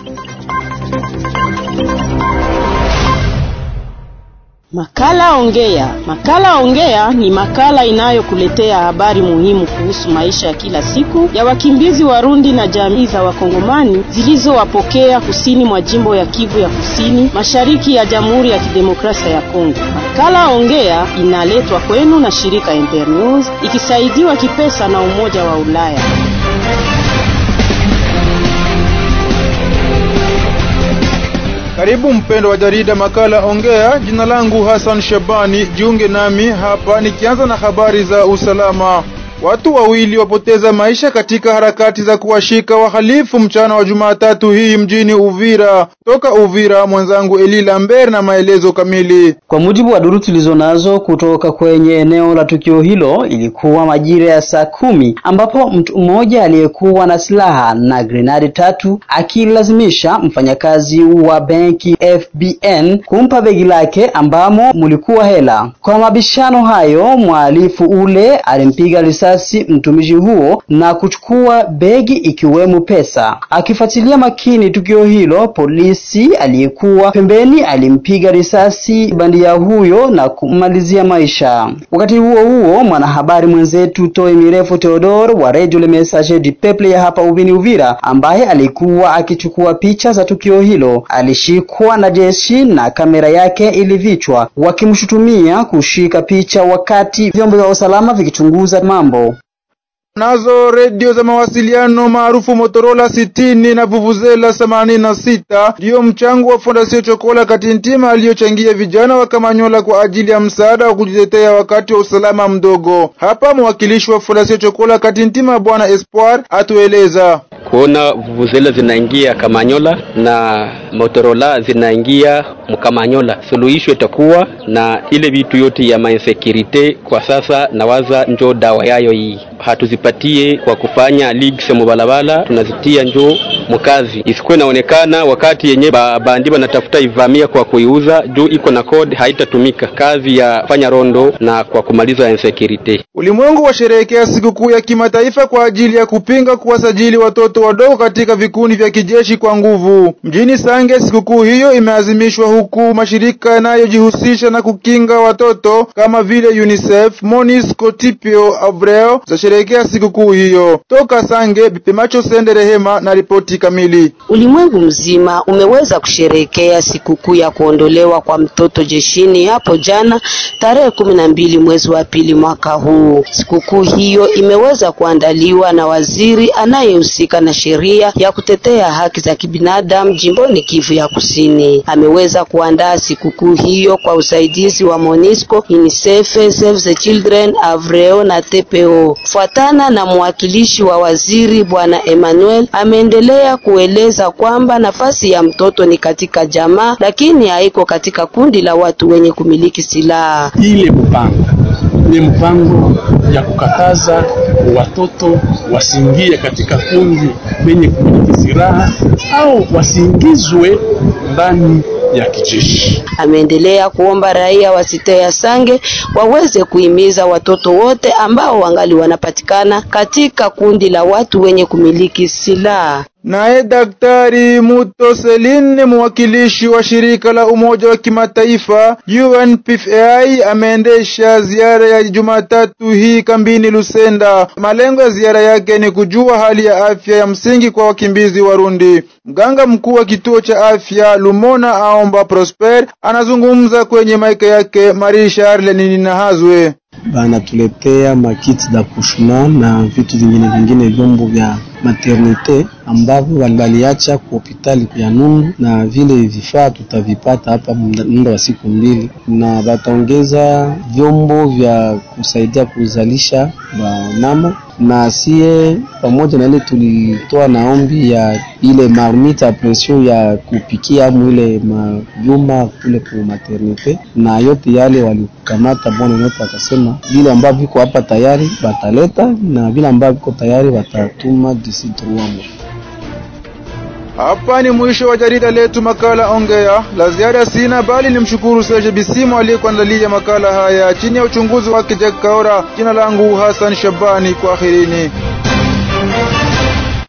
Makala Ongea. Makala Ongea ni makala inayokuletea habari muhimu kuhusu maisha ya kila siku ya wakimbizi Warundi na jamii za Wakongomani zilizowapokea kusini mwa jimbo ya Kivu ya Kusini, mashariki ya Jamhuri ya Kidemokrasia ya Kongo. Makala Ongea inaletwa kwenu na shirika Internews ikisaidiwa kipesa na Umoja wa Ulaya. Karibu mpendo wa jarida makala Ongea. Jina langu Hassan Shabani, jiunge nami hapa nikianza na habari za usalama. Watu wawili wapoteza maisha katika harakati za kuwashika wahalifu mchana wa Jumatatu hii mjini Uvira. Toka Uvira, mwenzangu Eli Lambert na maelezo kamili. Kwa mujibu wa duru tulizo nazo kutoka kwenye eneo la tukio hilo, ilikuwa majira ya saa kumi ambapo mtu mmoja aliyekuwa na silaha na grenadi tatu akilazimisha mfanyakazi wa benki FBN kumpa begi lake ambamo mulikuwa hela. Kwa mabishano hayo, mhalifu ule alimpiga risasi mtumishi huo na kuchukua begi ikiwemo pesa. Akifuatilia makini tukio hilo, polisi aliyekuwa pembeni alimpiga risasi bandia huyo na kummalizia maisha. Wakati huo huo, mwanahabari mwenzetu Toi Mirefu Theodore wa Radio Le Messager du Peuple ya hapa Uvini Uvira, ambaye alikuwa akichukua picha za tukio hilo, alishikwa na jeshi na kamera yake ilivichwa, wakimshutumia kushika picha wakati vyombo vya usalama vikichunguza mambo. Nazo redio za mawasiliano maarufu Motorola sitini na Vuvuzela themanini na sita ndiyo mchango wa Fondasio Chokola Katintima aliyochangia vijana wa Kamanyola kwa ajili ya msaada wa kujitetea wakati wa usalama mdogo. Hapa mwakilishi wa Fondasio Chokola Katintima Bwana Espoir atueleza kuona vuvuzela zinaingia Kamanyola na Motorola zinaingia Mkamanyola, suluhisho itakuwa na ile vitu yote ya mainsekirite kwa sasa, nawaza njo dawa yayo hii hatuzipatie kwa kufanya leaks mubalabala, tunazitia njo mkazi, isikuwe naonekana wakati yenye ba, bandi banatafuta ivamia kwa kuiuza juu iko na code haitatumika kazi ya fanya rondo na kwa kumaliza insecurity. Ulimwengu washerehekea sikukuu ya kimataifa kwa ajili ya kupinga kuwasajili watoto wadogo katika vikundi vya kijeshi kwa nguvu. Mjini Sange, sikukuu hiyo imeazimishwa huku mashirika yanayojihusisha na kukinga watoto kama vile UNICEF, MONUSCO, TPO, Avreo zasherehekea sikukuu hiyo. Toka Sange, Bipemacho Sende Rehema na ripoti kamili. Ulimwengu mzima umeweza kusherehekea sikukuu ya kuondolewa kwa mtoto jeshini hapo jana tarehe kumi na mbili mwezi wa pili mwaka huu. Sikukuu hiyo imeweza kuandaliwa na waziri anayehusika na sheria ya kutetea haki za kibinadamu jimboni Kivu ya Kusini. Ameweza kuandaa sikukuu hiyo kwa usaidizi wa MONUSCO, UNICEF, Save the Children, Avreo na TPO. Fuatana na mwakilishi wa waziri bwana Emmanuel, ameendelea kueleza kwamba nafasi ya mtoto ni katika jamaa, lakini haiko katika kundi la watu wenye kumiliki silaha. Ile mpango ni mpango ya kukataza watoto wasiingie katika kundi lenye kumiliki silaha au wasiingizwe ndani ya kijeshi. Ameendelea kuomba raia wa site ya Sange waweze kuhimiza watoto wote ambao wangali wanapatikana katika kundi la watu wenye kumiliki silaha. Naye Daktari Muto Celine, mwakilishi wa shirika la Umoja wa Kimataifa UNPFI, ameendesha ziara ya Jumatatu hii kambini Lusenda. Malengo ya ziara yake ni kujua hali ya afya ya msingi kwa wakimbizi Warundi. Mganga mkuu wa kituo cha afya Lumona Aomba Prosper anazungumza kwenye maika yake Marie Charle Ninahazwe. Banatuletea makiti da kushuma na vitu vingine vingine, vyombo vya maternite ambavyo walibaliacha kwa hospitali ya Nungu, na vile vifaa tutavipata hapa muda wa siku mbili, na bataongeza vyombo vya kusaidia kuzalisha wanyama na sie pamoja na ile tulitoa na ombi ya ile marmite a pression ya kupikia amu ile mavyuma kule ku maternite, na yote yale walikamata. Bwana yote akasema vile ambavyo viko hapa tayari bataleta na vile ambavyo viko tayari watatuma disi trois mois. Hapa ni mwisho wa jarida letu makala Ongea. La ziada sina, bali ni mshukuru Serge Bisimo aliyekuandalia makala haya chini ya uchunguzi wake Jack Kaora. Jina langu Hassan Shabani, kwa ahirini.